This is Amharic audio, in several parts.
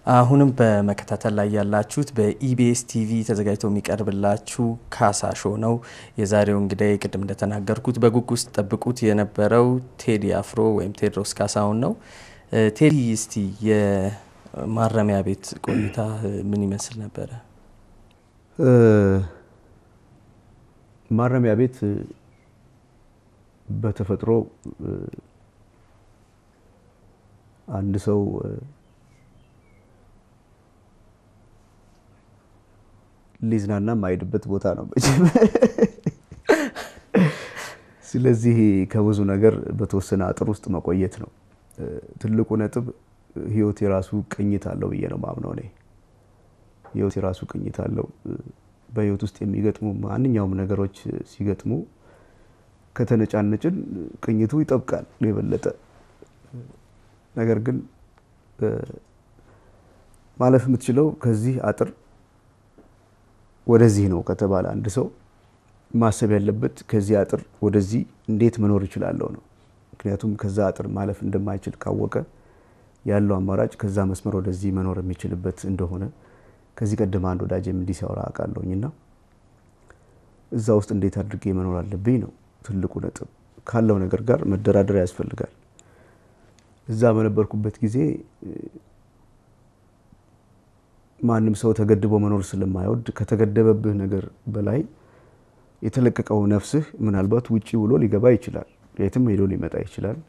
አሁንም በመከታተል ላይ ያላችሁት በኢቢኤስ ቲቪ ተዘጋጅቶ የሚቀርብላችሁ ካሳ ሾው ነው። የዛሬው እንግዲህ ቅድም እንደተናገርኩት በጉጉት ውስጥ ጠብቁት የነበረው ቴዲ አፍሮ ወይም ቴዎድሮስ ካሳሁን ነው። ቴዲ እስቲ የማረሚያ ቤት ቆይታ ምን ይመስል ነበረ? ማረሚያ ቤት በተፈጥሮ አንድ ሰው ሊዝናና የማይሄድበት ቦታ ነው። ስለዚህ ከብዙ ነገር በተወሰነ አጥር ውስጥ መቆየት ነው ትልቁ ነጥብ። ህይወት የራሱ ቅኝት አለው ብዬ ነው ማምነው እኔ። ህይወት የራሱ ቅኝት አለው። በህይወት ውስጥ የሚገጥሙ ማንኛውም ነገሮች ሲገጥሙ ከተነጫነጭን ቅኝቱ ይጠብቃል የበለጠ ነገር ግን ማለፍ የምትችለው ከዚህ አጥር ወደዚህ ነው ከተባለ አንድ ሰው ማሰብ ያለበት ከዚህ አጥር ወደዚህ እንዴት መኖር ይችላለሁ ነው። ምክንያቱም ከዛ አጥር ማለፍ እንደማይችል ካወቀ ያለው አማራጭ ከዛ መስመር ወደዚህ መኖር የሚችልበት እንደሆነ ከዚህ ቀደም አንድ ወዳጅም እንዲህ ሲያወራ አውቃለሁኝና እዛ ውስጥ እንዴት አድርጌ መኖር አለብኝ ነው ትልቁ ነጥብ። ካለው ነገር ጋር መደራደር ያስፈልጋል። እዛ በነበርኩበት ጊዜ ማንም ሰው ተገድቦ መኖር ስለማይወድ ከተገደበብህ ነገር በላይ የተለቀቀው ነፍስህ ምናልባት ውጪ ውሎ ሊገባ ይችላል። የትም ሄዶ ሊመጣ ይችላል።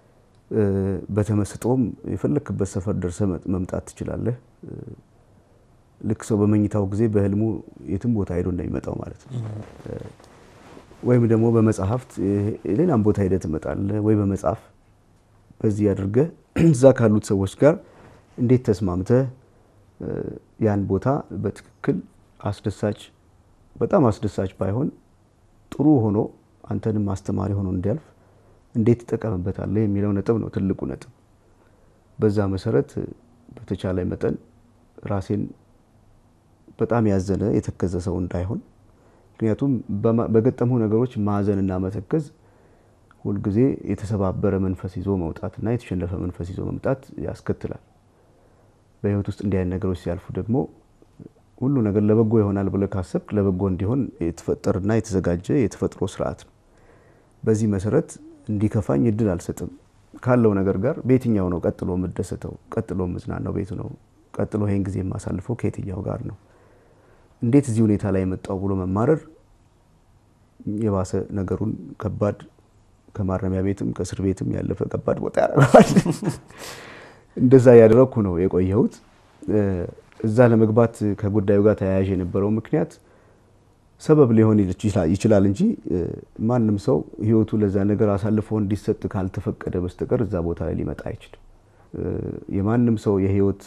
በተመስጦም የፈለክበት ሰፈር ደርሰ መምጣት ትችላለህ። ልክ ሰው በመኝታው ጊዜ በህልሙ የትም ቦታ ሄዶ እንደሚመጣው ማለት ነው። ወይም ደግሞ በመጽሐፍት ሌላም ቦታ ሄደህ ትመጣለህ። ወይ በመጽሐፍ በዚህ አድርገህ እዛ ካሉት ሰዎች ጋር እንዴት ተስማምተህ ያን ቦታ በትክክል አስደሳች በጣም አስደሳች ባይሆን ጥሩ ሆኖ አንተንም አስተማሪ ሆኖ እንዲያልፍ እንዴት ትጠቀምበታለህ የሚለው ነጥብ ነው ትልቁ ነጥብ። በዛ መሰረት በተቻለ መጠን ራሴን በጣም ያዘነ የተከዘ ሰው እንዳይሆን ምክንያቱም በገጠሙ ነገሮች ማዘንና መተከዝ ሁልጊዜ የተሰባበረ መንፈስ ይዞ መውጣትና የተሸነፈ መንፈስ ይዞ መምጣት ያስከትላል። በህይወት ውስጥ እንዲህ አይነት ነገሮች ሲያልፉ ደግሞ ሁሉ ነገር ለበጎ ይሆናል ብለህ ካሰብክ ለበጎ እንዲሆን የተፈጠረና የተዘጋጀ የተፈጥሮ ስርዓት ነው። በዚህ መሰረት እንዲከፋኝ እድል አልሰጥም። ካለው ነገር ጋር በየትኛው ነው ቀጥሎ የምደሰተው? ቀጥሎ የምዝናናው ቤቱ ነው? ቀጥሎ ይህን ጊዜ የማሳልፈው ከየትኛው ጋር ነው? እንዴት እዚህ ሁኔታ ላይ የመጣው ብሎ መማረር የባሰ ነገሩን ከባድ ከማረሚያ ቤትም ከእስር ቤትም ያለፈ ከባድ ቦታ ያደርገዋል። እንደዛ እያደረግኩ ነው የቆየሁት። እዛ ለመግባት ከጉዳዩ ጋር ተያያዥ የነበረው ምክንያት ሰበብ ሊሆን ይችላል እንጂ ማንም ሰው ህይወቱ ለዛ ነገር አሳልፎ እንዲሰጥ ካልተፈቀደ በስተቀር እዛ ቦታ ላይ ሊመጣ አይችልም። የማንም ሰው የህይወት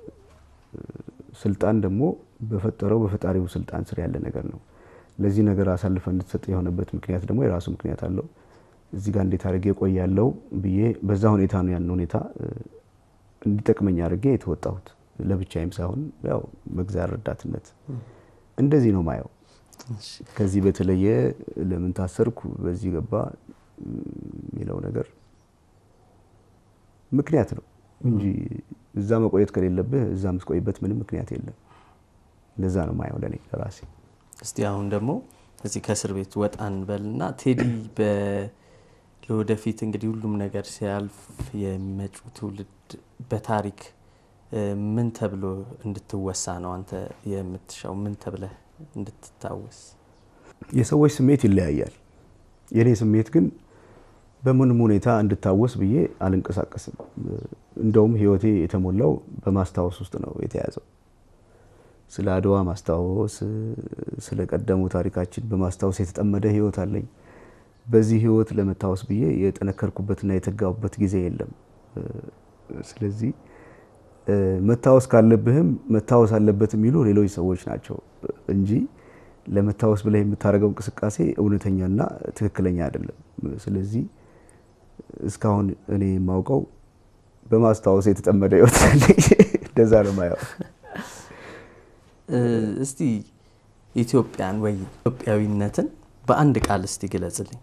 ስልጣን ደግሞ በፈጠረው በፈጣሪው ስልጣን ስር ያለ ነገር ነው። ለዚህ ነገር አሳልፈ እንድትሰጥ የሆነበት ምክንያት ደግሞ የራሱ ምክንያት አለው። እዚህ ጋር እንዴት አድርጌ ቆያለው ብዬ በዛ ሁኔታ ነው ያን ሁኔታ እንዲጠቅመኝ አድርጌ የተወጣሁት ለብቻዬም ሳይሆን ያው በእግዚአብሔር ረዳትነት እንደዚህ ነው ማየው። ከዚህ በተለየ ለምን ታሰርኩ በዚህ ገባ የሚለው ነገር ምክንያት ነው እንጂ እዛ መቆየት ከሌለብህ እዛ የምትቆይበት ምንም ምክንያት የለም። እንደዛ ነው ማየው ለእኔ ለራሴ። እስቲ አሁን ደግሞ እዚህ ከእስር ቤት ወጣ እንበልና ቴዲ ለወደፊት እንግዲህ ሁሉም ነገር ሲያልፍ የሚመጪው ትውልድ በታሪክ ምን ተብሎ እንድትወሳ ነው አንተ የምትሻው? ምን ተብለህ እንድትታወስ? የሰዎች ስሜት ይለያያል። የእኔ ስሜት ግን በምንም ሁኔታ እንድታወስ ብዬ አልንቀሳቀስም። እንደውም ህይወቴ የተሞላው በማስታወስ ውስጥ ነው የተያዘው። ስለ አድዋ ማስታወስ፣ ስለ ቀደሙ ታሪካችን በማስታወስ የተጠመደ ህይወት አለኝ። በዚህ ህይወት ለመታወስ ብዬ የጠነከርኩበትና የተጋቡበት ጊዜ የለም። ስለዚህ መታወስ ካለብህም መታወስ አለበት የሚሉ ሌሎች ሰዎች ናቸው እንጂ ለመታወስ ብለህ የምታደርገው እንቅስቃሴ እውነተኛና ትክክለኛ አይደለም። ስለዚህ እስካሁን እኔ የማውቀው በማስታወስ የተጠመደ ህይወት አለኝ። እንደዛ ነው ማየው። እስቲ ኢትዮጵያን ወይ ኢትዮጵያዊነትን በአንድ ቃል እስቲ ግለጽልኝ።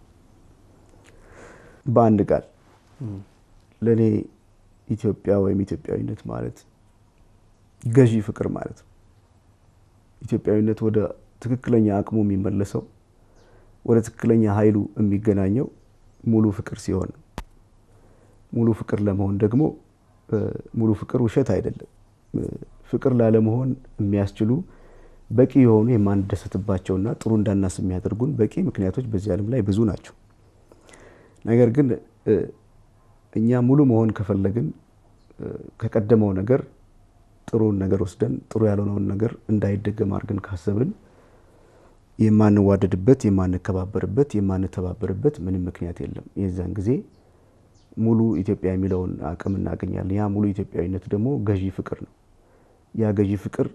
በአንድ ቃል ለእኔ ኢትዮጵያ ወይም ኢትዮጵያዊነት ማለት ገዢ ፍቅር ማለት ነው። ኢትዮጵያዊነት ወደ ትክክለኛ አቅሙ የሚመለሰው ወደ ትክክለኛ ኃይሉ የሚገናኘው ሙሉ ፍቅር ሲሆን ሙሉ ፍቅር ለመሆን ደግሞ ሙሉ ፍቅር ውሸት አይደለም። ፍቅር ላለመሆን የሚያስችሉ በቂ የሆኑ የማንደሰትባቸውና ጥሩ እንዳናስብ የሚያደርጉን በቂ ምክንያቶች በዚህ ዓለም ላይ ብዙ ናቸው። ነገር ግን እኛ ሙሉ መሆን ከፈለግን ከቀደመው ነገር ጥሩን ነገር ወስደን ጥሩ ያልሆነውን ነገር እንዳይደገም አድርገን ካሰብን የማንዋደድበት፣ የማንከባበርበት፣ የማንተባበርበት ምንም ምክንያት የለም። የዛን ጊዜ ሙሉ ኢትዮጵያ የሚለውን አቅም እናገኛለን። ያ ሙሉ ኢትዮጵያዊነት ደግሞ ገዢ ፍቅር ነው። ያ ገዢ ፍቅር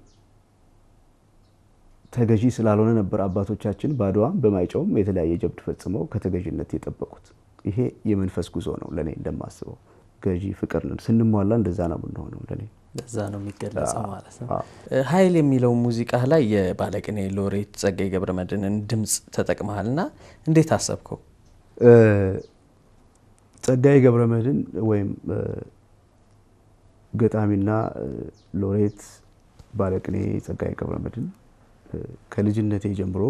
ተገዢ ስላልሆነ ነበር አባቶቻችን በአድዋም በማይጨውም የተለያየ ጀብድ ፈጽመው ከተገዥነት የጠበቁት። ይሄ የመንፈስ ጉዞ ነው ለእኔ እንደማስበው። ገዢ ፍቅር ነን ስንሟላ እንደዛ ነው የምንሆነው ለእኔ በዛ ነው የሚገለጸው ማለት ነው። ኃይል የሚለው ሙዚቃ ላይ የባለቅኔ ሎሬት ጸጋዬ ገብረመድህንን ድምፅ ተጠቅመሃል እና እንዴት አሰብከው? ጸጋዬ ገብረመድህን ወይም ገጣሚና ሎሬት ባለቅኔ ጸጋዬ ገብረመድህን ከልጅነቴ ጀምሮ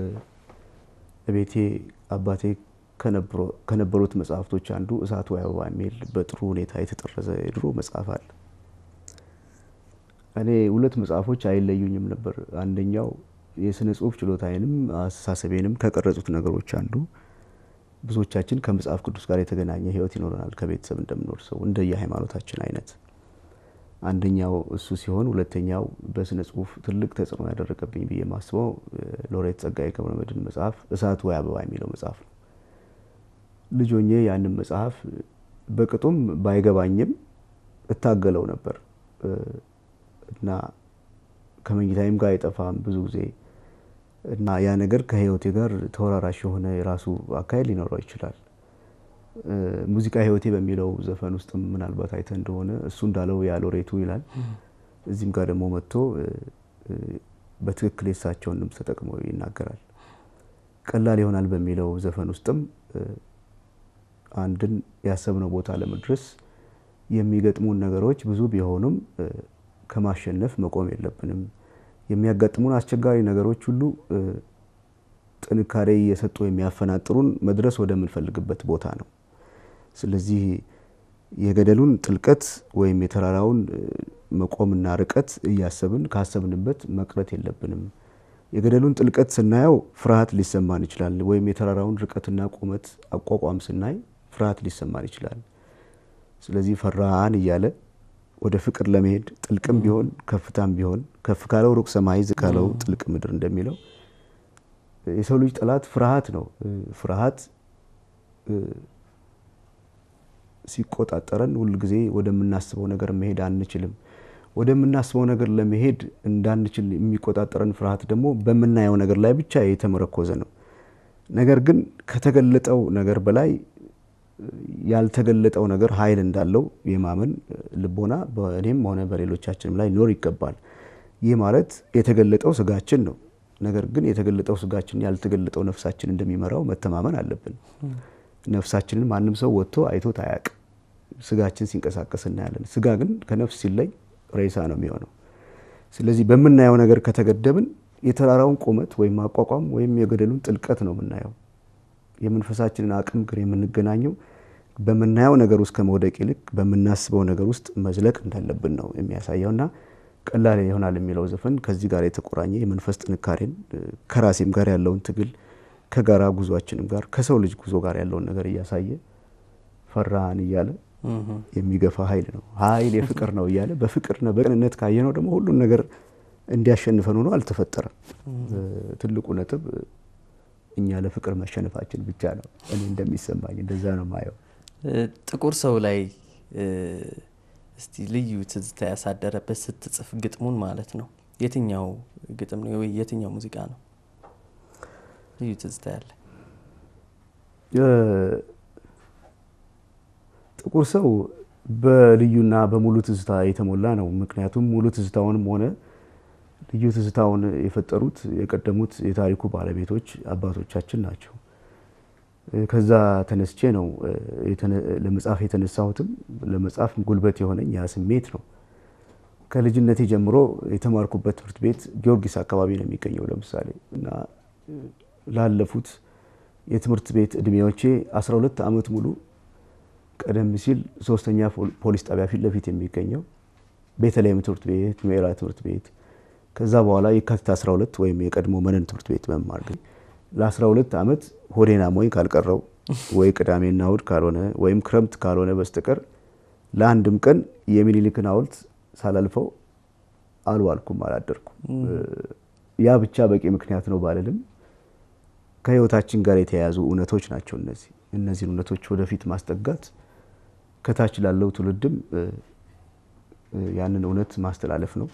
ቤቴ አባቴ ከነበሩት መጽሐፍቶች አንዱ እሳት ወይ አበባ የሚል በጥሩ ሁኔታ የተጠረዘ የድሮ መጽሐፍ አለ። እኔ ሁለት መጽሐፎች አይለዩኝም ነበር። አንደኛው የስነ ጽሁፍ ችሎታዬንም አስተሳሰቤንም ከቀረጹት ነገሮች አንዱ ብዙዎቻችን ከመጽሐፍ ቅዱስ ጋር የተገናኘ ሕይወት ይኖረናል ከቤተሰብ እንደምኖር ሰው እንደየ ሃይማኖታችን አይነት አንደኛው እሱ ሲሆን፣ ሁለተኛው በስነ ጽሁፍ ትልቅ ተጽዕኖ ያደረገብኝ ብዬ የማስበው ሎሬት ጸጋዬ ገብረመድህን መጽሐፍ እሳት ወይ አበባ የሚለው መጽሐፍ ነው። ልጅ ሆኜ ያንን መጽሐፍ በቅጡም ባይገባኝም እታገለው ነበር እና ከመኝታይም ጋር አይጠፋም ብዙ ጊዜ እና ያ ነገር ከህይወቴ ጋር ተወራራሽ የሆነ የራሱ አካሄድ ሊኖረው ይችላል። ሙዚቃ ህይወቴ በሚለው ዘፈን ውስጥ ምናልባት አይተ እንደሆነ እሱ እንዳለው ያ ሎሬቱ ይላል። እዚህም ጋር ደግሞ መጥቶ በትክክል የሳቸውን ድምፅ ተጠቅሞ ይናገራል። ቀላል ይሆናል በሚለው ዘፈን ውስጥም አንድን ያሰብነው ቦታ ለመድረስ የሚገጥሙን ነገሮች ብዙ ቢሆኑም ከማሸነፍ መቆም የለብንም። የሚያጋጥሙን አስቸጋሪ ነገሮች ሁሉ ጥንካሬ እየሰጡ የሚያፈናጥሩን መድረስ ወደምንፈልግበት ቦታ ነው። ስለዚህ የገደሉን ጥልቀት ወይም የተራራውን መቆምና ርቀት እያሰብን ካሰብንበት መቅረት የለብንም። የገደሉን ጥልቀት ስናየው ፍርሃት ሊሰማን ይችላል። ወይም የተራራውን ርቀትና ቁመት አቋቋም ስናይ ፍርሃት ሊሰማን ይችላል። ስለዚህ ፈራን እያለ ወደ ፍቅር ለመሄድ ጥልቅም ቢሆን ከፍታም ቢሆን ከፍ ካለው ሩቅ ሰማይ ዝቅ ካለው ጥልቅ ምድር እንደሚለው የሰው ልጅ ጠላት ፍርሃት ነው። ፍርሃት ሲቆጣጠረን ሁልጊዜ ወደምናስበው ነገር መሄድ አንችልም። ወደምናስበው ነገር ለመሄድ እንዳንችል የሚቆጣጠረን ፍርሃት ደግሞ በምናየው ነገር ላይ ብቻ የተመረኮዘ ነው። ነገር ግን ከተገለጠው ነገር በላይ ያልተገለጠው ነገር ኃይል እንዳለው የማመን ልቦና በእኔም ሆነ በሌሎቻችንም ላይ ሊኖር ይገባል። ይህ ማለት የተገለጠው ስጋችን ነው። ነገር ግን የተገለጠው ስጋችን ያልተገለጠው ነፍሳችን እንደሚመራው መተማመን አለብን። ነፍሳችንን ማንም ሰው ወጥቶ አይቶት አያውቅም። ስጋችን ሲንቀሳቀስ እናያለን። ስጋ ግን ከነፍስ ሲለይ ሬሳ ነው የሚሆነው። ስለዚህ በምናየው ነገር ከተገደብን የተራራውን ቁመት ወይም አቋቋም ወይም የገደሉን ጥልቀት ነው የምናየው። የመንፈሳችንን አቅም ግን የምንገናኘው በምናየው ነገር ውስጥ ከመውደቅ ይልቅ በምናስበው ነገር ውስጥ መዝለቅ እንዳለብን ነው የሚያሳየውና ቀላል ይሆናል የሚለው ዘፈን ከዚህ ጋር የተቆራኘ የመንፈስ ጥንካሬን ከራሴም ጋር ያለውን ትግል ከጋራ ጉዟችንም ጋር ከሰው ልጅ ጉዞ ጋር ያለውን ነገር እያሳየ ፈራን እያለ የሚገፋ ኃይል ነው። ኃይል የፍቅር ነው እያለ በፍቅርና በቅንነት ካየነው ደግሞ ሁሉን ነገር እንዲያሸንፈን ሆኖ አልተፈጠረም። ትልቁ ነጥብ እኛ ለፍቅር መሸነፋችን ብቻ ነው። እኔ እንደሚሰማኝ እንደዛ ነው ማየው። ጥቁር ሰው ላይ እስቲ ልዩ ትዝታ ያሳደረበት ስትጽፍ ግጥሙን ማለት ነው የትኛው ግጥም ነው ወይ የትኛው ሙዚቃ ነው ልዩ ትዝታ ያለ? ጥቁር ሰው በልዩና በሙሉ ትዝታ የተሞላ ነው። ምክንያቱም ሙሉ ትዝታውንም ሆነ ልዩ ትዝታውን የፈጠሩት የቀደሙት የታሪኩ ባለቤቶች አባቶቻችን ናቸው። ከዛ ተነስቼ ነው ለመጻፍ የተነሳሁትም ለመጻፍ ጉልበት የሆነኝ ያ ስሜት ነው። ከልጅነቴ ጀምሮ የተማርኩበት ትምህርት ቤት ጊዮርጊስ አካባቢ ነው የሚገኘው። ለምሳሌ እና ላለፉት የትምህርት ቤት እድሜዎቼ 12 ዓመት ሙሉ ቀደም ሲል ሶስተኛ ፖሊስ ጣቢያ ፊት ለፊት የሚገኘው ቤተልሔም ትምህርት ቤት፣ ምዕራ ትምህርት ቤት ከዛ በኋላ የካቲት 12 ወይም የቀድሞ መነን ትምህርት ቤት መማር ግን ለ12 ዓመት ሆዴን አሞኝ ካልቀረው ወይ ቅዳሜና እሁድ ካልሆነ ወይም ክረምት ካልሆነ በስተቀር ለአንድም ቀን የሚኒሊክን ሐውልት ሳላልፈው አልዋልኩም፣ አላደርኩም። ያ ብቻ በቂ ምክንያት ነው ባልልም ከህይወታችን ጋር የተያያዙ እውነቶች ናቸው እነዚህ። እነዚህን እውነቶች ወደፊት ማስጠጋት ከታች ላለው ትውልድም ያንን እውነት ማስተላለፍ ነው።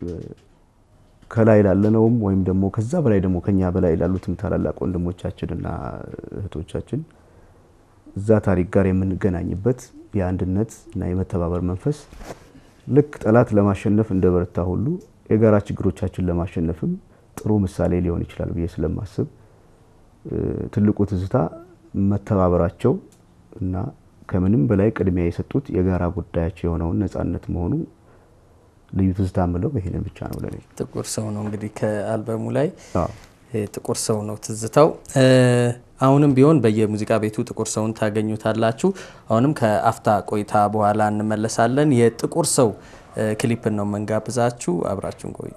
ከላይ ላለነውም ወይም ደግሞ ከዛ በላይ ደግሞ ከኛ በላይ ላሉትም ታላላቅ ወንድሞቻችንና እህቶቻችን እዛ ታሪክ ጋር የምንገናኝበት የአንድነት እና የመተባበር መንፈስ ልክ ጠላት ለማሸነፍ እንደ በረታ ሁሉ የጋራ ችግሮቻችን ለማሸነፍም ጥሩ ምሳሌ ሊሆን ይችላል ብዬ ስለማስብ ትልቁ ትዝታ መተባበራቸው እና ከምንም በላይ ቅድሚያ የሰጡት የጋራ ጉዳያቸው የሆነውን ነጻነት መሆኑ ልዩ ትዝታ ምለው ይሄንን ብቻ ነው ለኔ። ጥቁር ሰው ነው እንግዲህ ከአልበሙ ላይ ጥቁር ሰው ነው ትዝታው። አሁንም ቢሆን በየሙዚቃ ቤቱ ጥቁር ሰውን ታገኙታላችሁ። አሁንም ከአፍታ ቆይታ በኋላ እንመለሳለን። የጥቁር ሰው ክሊፕን ነው መንጋብዛችሁ። አብራችሁን ቆዩ።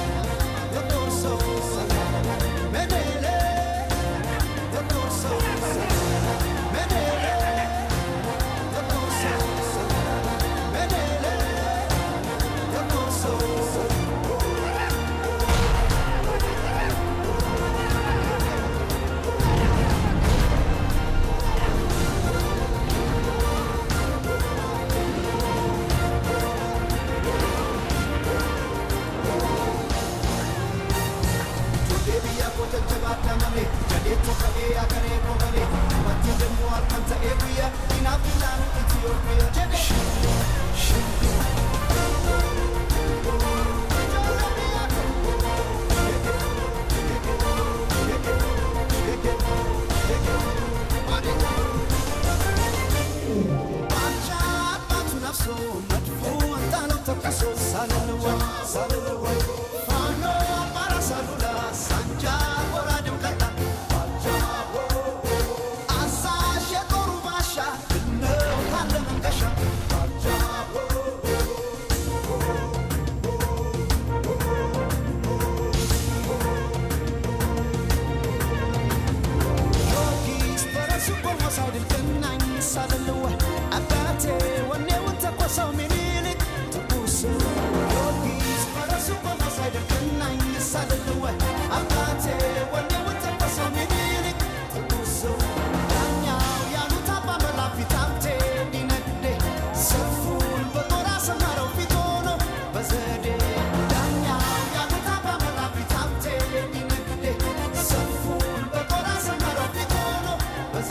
Menele, the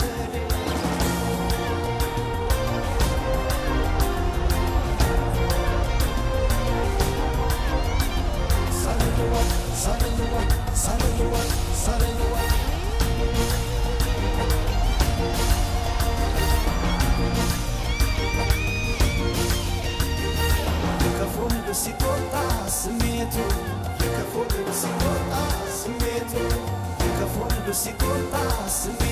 ሲቆጣ ስሜቱ የከፎ ሲቆጣ ስሜቱ የከፎ ሲቆጣ ስሜቱ